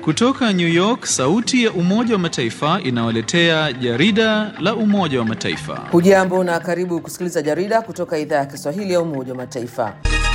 Kutoka New York, sauti ya Umoja wa Mataifa inawaletea jarida la Umoja wa Mataifa. Hujambo na karibu kusikiliza jarida kutoka idhaa ya Kiswahili ya Umoja wa Mataifa.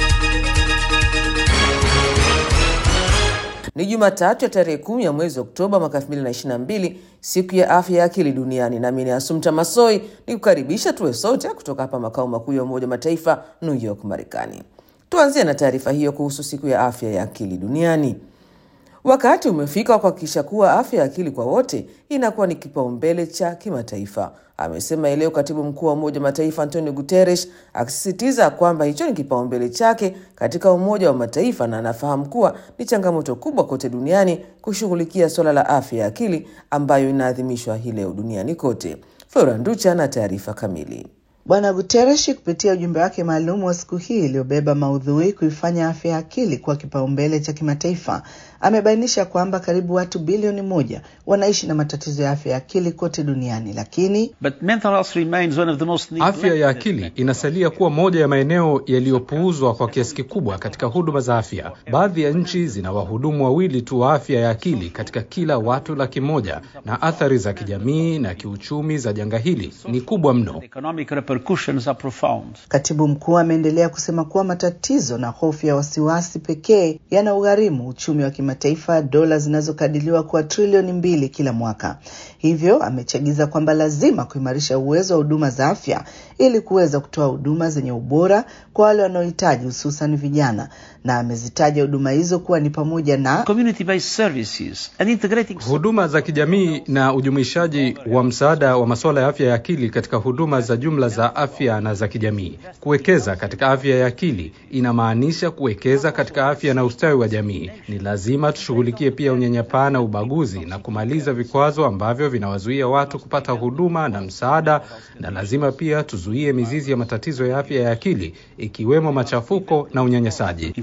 Ni Jumatatu ya tarehe kumi ya mwezi Oktoba mwaka 2022, siku ya afya ya akili duniani. Nami ni Asumta Masoi ni kukaribisha tuwe sote kutoka hapa makao makuu ya Umoja wa Mataifa, New York, Marekani. Tuanzie na taarifa hiyo kuhusu siku ya afya ya akili duniani. Wakati umefika wa kuhakikisha kuwa afya ya akili kwa wote inakuwa ni kipaumbele cha kimataifa, amesema leo katibu mkuu wa Umoja wa Mataifa Antonio Guterres, akisisitiza kwamba hicho ni kipaumbele chake katika Umoja wa Mataifa na anafahamu kuwa ni changamoto kubwa kote duniani kushughulikia suala la afya ya akili ambayo inaadhimishwa hii leo duniani kote. Flora Nducha na taarifa kamili. Bwana Guterres kupitia ujumbe wake maalum wa siku hii iliyobeba maudhui kuifanya afya ya akili kuwa kipaumbele cha kimataifa amebainisha kwamba karibu watu bilioni moja wanaishi na matatizo ya afya ya akili kote duniani, lakini afya ya akili inasalia kuwa moja ya maeneo yaliyopuuzwa kwa kiasi kikubwa katika huduma za afya. Baadhi ya nchi zina wahudumu wawili tu wa afya ya akili katika kila watu laki moja, na athari za kijamii na kiuchumi za janga hili ni kubwa mno. Katibu mkuu ameendelea kusema kuwa matatizo na hofu ya wasiwasi pekee yana ugharimu uchumi wa kimataifa dola zinazokadiriwa kuwa trilioni mbili kila mwaka. Hivyo amechagiza kwamba lazima kuimarisha uwezo wa huduma za afya ili kuweza kutoa huduma zenye ubora kwa wale wanaohitaji, hususan vijana, na amezitaja huduma hizo kuwa ni pamoja na huduma za kijamii na ujumuishaji wa msaada wa masuala ya afya ya akili katika huduma za jumla za afya na za kijamii. Kuwekeza katika afya ya akili inamaanisha kuwekeza katika afya na ustawi wa jamii. Ni lazima tushughulikie pia unyanyapaa na ubaguzi na kumaliza vikwazo ambavyo vinawazuia watu kupata huduma na msaada, na lazima pia tuzuie mizizi ya matatizo ya afya ya akili ikiwemo machafuko na unyanyasaji.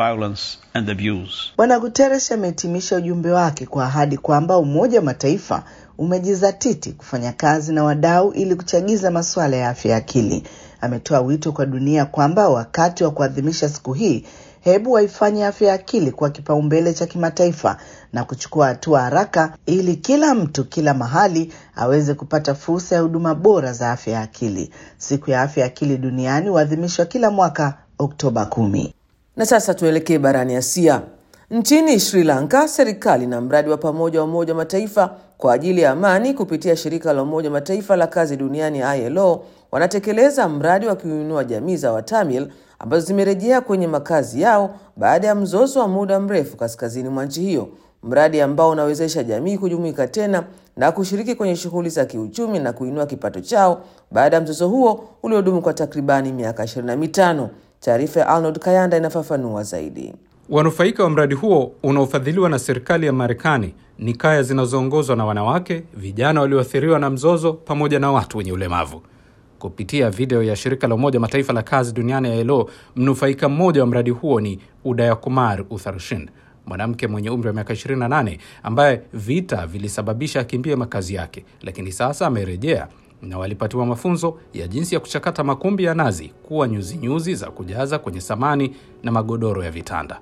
Bwana Guterres amehitimisha ujumbe wake kwa ahadi kwamba Umoja wa Mataifa umejizatiti kufanya kazi na wadau ili kuchagiza masuala ya afya ya akili. Ametoa wito kwa dunia kwamba wakati wa kuadhimisha siku hii, hebu waifanye afya ya akili kuwa kipaumbele cha kimataifa na kuchukua hatua haraka ili kila mtu kila mahali aweze kupata fursa ya huduma bora za afya ya akili. Siku ya afya ya akili duniani huadhimishwa kila mwaka Oktoba kumi. Na sasa tuelekee barani Asia. Nchini Sri Lanka, serikali na mradi wa pamoja wa Umoja wa Mataifa kwa ajili ya amani kupitia shirika la Umoja wa Mataifa la kazi duniani ILO wanatekeleza mradi wa kuinua jamii za Watamil ambazo zimerejea kwenye makazi yao baada ya mzozo wa muda mrefu kaskazini mwa nchi hiyo, mradi ambao unawezesha jamii kujumuika tena na kushiriki kwenye shughuli za kiuchumi na kuinua kipato chao baada ya mzozo huo uliodumu kwa takribani miaka 25. Taarifa ya Arnold Kayanda inafafanua zaidi. Wanufaika wa mradi huo unaofadhiliwa na serikali ya Marekani ni kaya zinazoongozwa na wanawake, vijana walioathiriwa na mzozo, pamoja na watu wenye ulemavu. Kupitia video ya shirika la Umoja Mataifa la kazi duniani ya ILO, mnufaika mmoja wa mradi huo ni Udaya Kumar Utharshin, mwanamke mwenye umri wa miaka 28 ambaye vita vilisababisha akimbie makazi yake, lakini sasa amerejea na walipatiwa mafunzo ya jinsi ya kuchakata makumbi ya nazi kuwa nyuzinyuzi nyuzi za kujaza kwenye samani na magodoro ya vitanda.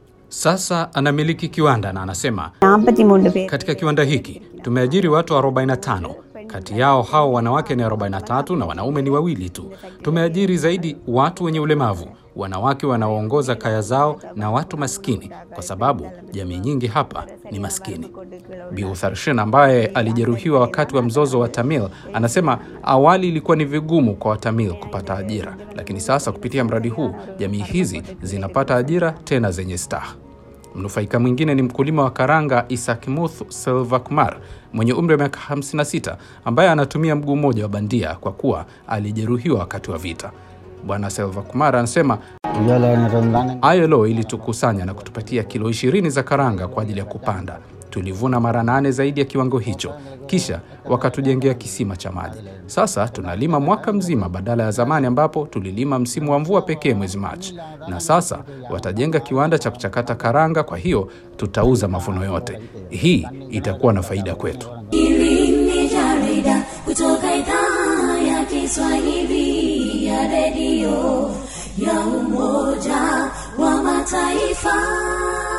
Sasa anamiliki kiwanda na anasema, katika kiwanda hiki tumeajiri watu 45 kati yao hao wanawake ni 43 na wanaume ni wawili tu. Tumeajiri zaidi watu wenye ulemavu, wanawake wanaoongoza kaya zao na watu maskini, kwa sababu jamii nyingi hapa ni maskini. Bi Utharshin ambaye alijeruhiwa wakati wa mzozo wa Tamil anasema awali ilikuwa ni vigumu kwa Watamil kupata ajira, lakini sasa kupitia mradi huu jamii hizi zinapata ajira tena zenye staha. Mnufaika mwingine ni mkulima wa karanga Isakmuth Selvakumar mwenye umri wa miaka 56 ambaye anatumia mguu mmoja wa bandia kwa kuwa alijeruhiwa wakati wa vita. Bwana Selvakumar anasema ILO ilitukusanya na kutupatia kilo 20 za karanga kwa ajili ya kupanda. Tulivuna mara nane zaidi ya kiwango hicho, kisha wakatujengea kisima cha maji. Sasa tunalima mwaka mzima badala ya zamani ambapo tulilima msimu wa mvua pekee mwezi Machi, na sasa watajenga kiwanda cha kuchakata karanga, kwa hiyo tutauza mavuno yote. Hii itakuwa na faida kwetu. Hili ni jarida kutoka idhaa ya Kiswahili ya redio ya Umoja wa Mataifa.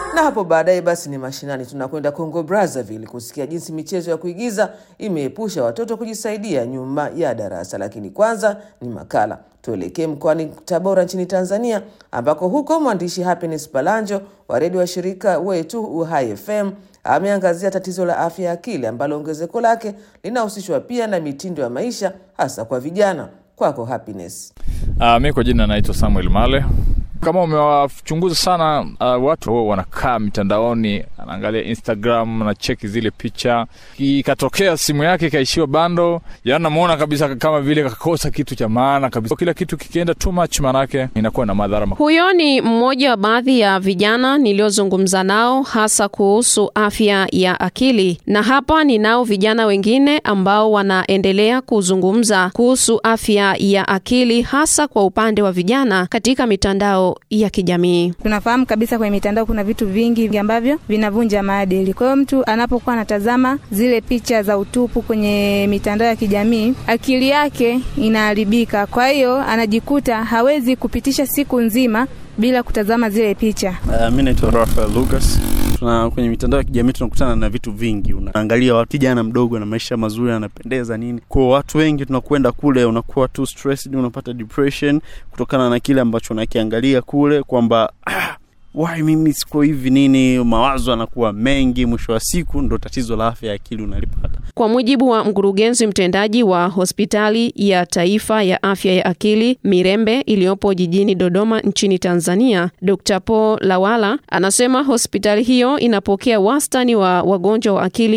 Na hapo baadaye basi ni mashinani, tunakwenda Congo Brazzaville kusikia jinsi michezo ya kuigiza imeepusha watoto kujisaidia nyuma ya darasa. Lakini kwanza ni makala, tuelekee mkoani Tabora nchini Tanzania, ambako huko mwandishi Happiness Balanjo wa redio wa shirika wetu Uhai FM ameangazia tatizo la afya ya akili ambalo ongezeko lake linahusishwa pia na mitindo ya maisha hasa kwa vijana. Kwako Happiness. Uh, mi kwa jina naitwa Samuel Male. Kama umewachunguza sana uh, watu huwa wanakaa mitandaoni, anaangalia Instagram na cheki zile picha, ikatokea simu yake ikaishiwa bando, yaani namuona kabisa kama vile kakosa kitu cha maana kabisa. Kila kitu kikienda too much, maanake inakuwa na madhara makubwa. Huyo ni mmoja wa baadhi ya vijana niliozungumza nao hasa kuhusu afya ya akili, na hapa ninao vijana wengine ambao wanaendelea kuzungumza kuhusu afya ya akili hasa kwa upande wa vijana katika mitandao ya kijamii. Tunafahamu kabisa kwenye mitandao kuna vitu vingi ambavyo vinavunja maadili. Kwa hiyo mtu anapokuwa anatazama zile picha za utupu kwenye mitandao ya kijamii, akili yake inaharibika. Kwa hiyo anajikuta hawezi kupitisha siku nzima bila kutazama zile picha. Uh, mi naitwa Rafael Lucas. Tuna kwenye mitandao ya kijamii tunakutana na vitu vingi, unaangalia watu kijana mdogo na maisha mazuri anapendeza nini. Kwa watu wengi tunakwenda kule, unakuwa too stressed, unapata depression kutokana na kile ambacho unakiangalia kule kwamba ah, why mimi siko hivi nini, mawazo anakuwa mengi, mwisho wa siku ndo tatizo la afya ya akili unalipata. Kwa mujibu wa mkurugenzi mtendaji wa hospitali ya taifa ya afya ya akili Mirembe iliyopo jijini Dodoma nchini Tanzania, Dr. Paul Lawala anasema hospitali hiyo inapokea wastani wa wagonjwa wa akili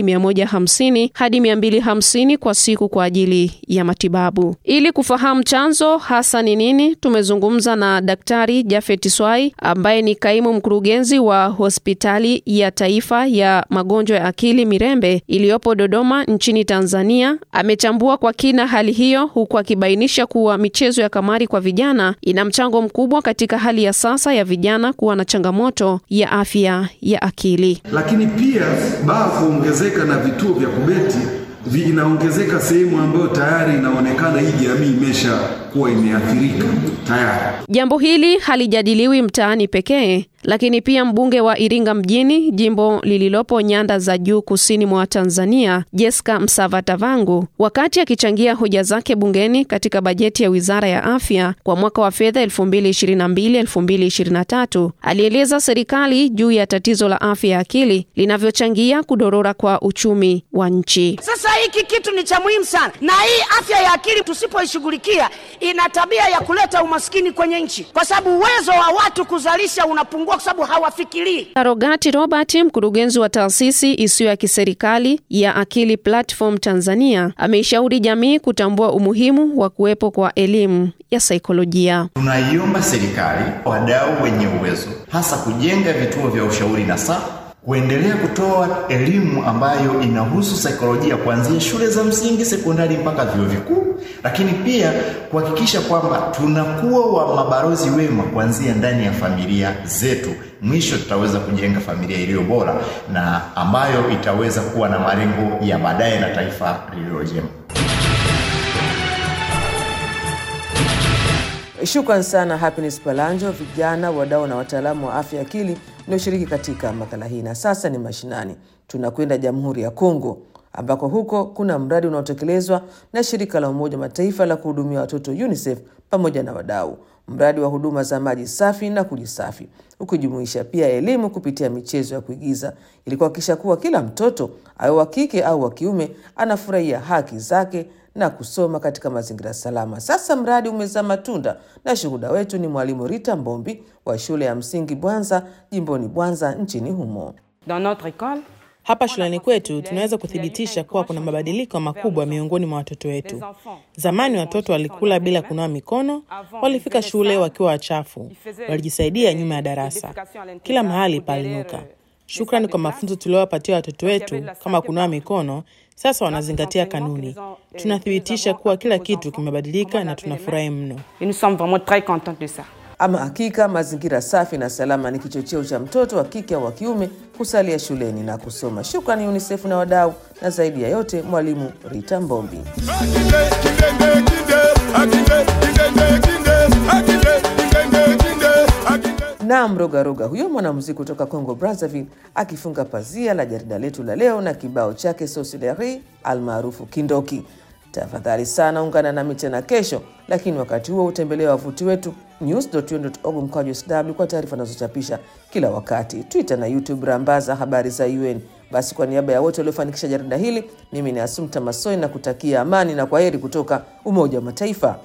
150 hadi 250 kwa siku kwa ajili ya matibabu. Ili kufahamu chanzo hasa ni nini, tumezungumza na Daktari Jafet Swai ambaye ni kaimu mkurugenzi wa hospitali ya taifa ya magonjwa ya akili Mirembe iliyopo Dodoma nchini Tanzania. Amechambua kwa kina hali hiyo huku akibainisha kuwa michezo ya kamari kwa vijana ina mchango mkubwa katika hali ya sasa ya vijana kuwa na changamoto ya afya ya akili. Lakini pia baa kuongezeka na vituo vya kubeti vinaongezeka sehemu ambayo tayari inaonekana hii jamii imesha kuwa imeathirika tayari. Jambo hili halijadiliwi mtaani pekee, lakini pia mbunge wa Iringa mjini, jimbo lililopo nyanda za juu kusini mwa Tanzania, Jeska Msavatavangu, wakati akichangia hoja zake bungeni katika bajeti ya Wizara ya Afya kwa mwaka wa fedha 2022-2023, alieleza serikali juu ya tatizo la afya ya akili linavyochangia kudorora kwa uchumi wa nchi. Sasa hiki kitu ni cha muhimu sana, na hii afya ya akili tusipoishughulikia ina tabia ya kuleta umaskini kwenye nchi, kwa sababu uwezo wa watu kuzalisha unapungua, kwa sababu hawafikirii. Rogati Robert, mkurugenzi wa taasisi isiyo ya kiserikali ya Akili Platform Tanzania, ameishauri jamii kutambua umuhimu wa kuwepo kwa elimu ya saikolojia. Tunaiomba serikali, wadau wenye uwezo, hasa kujenga vituo vya ushauri na saa kuendelea kutoa elimu ambayo inahusu saikolojia kuanzia shule za msingi, sekondari mpaka vyuo vikuu, lakini pia kuhakikisha kwamba tunakuwa wa mabalozi wema kuanzia ndani ya familia zetu. Mwisho tutaweza kujenga familia iliyo bora na ambayo itaweza kuwa na malengo ya baadaye na taifa lililo jema. Shukran sana Happiness Palanjo, vijana, wadau na wataalamu wa afya ya akili mlioshiriki katika makala hii. Na sasa ni mashinani, tunakwenda Jamhuri ya Kongo ambako huko kuna mradi unaotekelezwa na shirika la Umoja Mataifa la kuhudumia watoto UNICEF pamoja na wadau, mradi wa huduma za maji safi na kujisafi, ukijumuisha pia elimu kupitia michezo ya kuigiza ili kuhakikisha kuwa kila mtoto awe wa kike au wa kiume anafurahia haki zake na kusoma katika mazingira salama. Sasa mradi umezaa matunda na shuhuda wetu ni mwalimu Rita Mbombi wa shule ya msingi Bwanza jimboni Bwanza nchini humo. Hapa shuleni kwetu tunaweza kuthibitisha kuwa kuna mabadiliko makubwa miongoni mwa watoto wetu. Zamani watoto walikula bila kunawa mikono, walifika shule wakiwa wachafu, walijisaidia nyuma ya darasa, kila mahali palinuka. Shukrani kwa mafunzo tuliowapatia watoto wetu kama kunawa mikono, sasa wanazingatia kanuni. Tunathibitisha kuwa kila kitu kimebadilika na tunafurahi mno. Ama hakika mazingira safi na salama ni kichocheo cha mtoto wa kike au wa kiume kusalia shuleni na kusoma. Shukrani UNICEF na wadau, na zaidi ya yote mwalimu Rita Mbombi. na mrogaroga huyo mwanamuziki kutoka Congo Brazzaville akifunga pazia la jarida letu la leo na kibao chake Sosileri almaarufu Kindoki. Tafadhali sana ungana nami tena kesho, lakini wakati huo utembelea wavuti wetu news.un.org mkwaju sw kwa taarifa nazochapisha kila wakati, Twitter na YouTube rambaza habari za UN. Basi kwa niaba ya wote waliofanikisha jarida hili, mimi ni Asumta Masoi na kutakia amani na kwaheri kutoka Umoja wa Mataifa.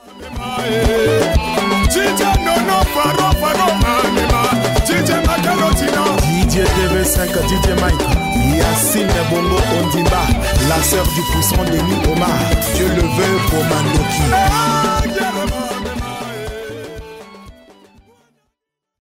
DJ TV5, DJ Mike, Yacine Bongo Ondimba, la sœur du puissant Denis Omar, Dieu le veut pour Mandoki.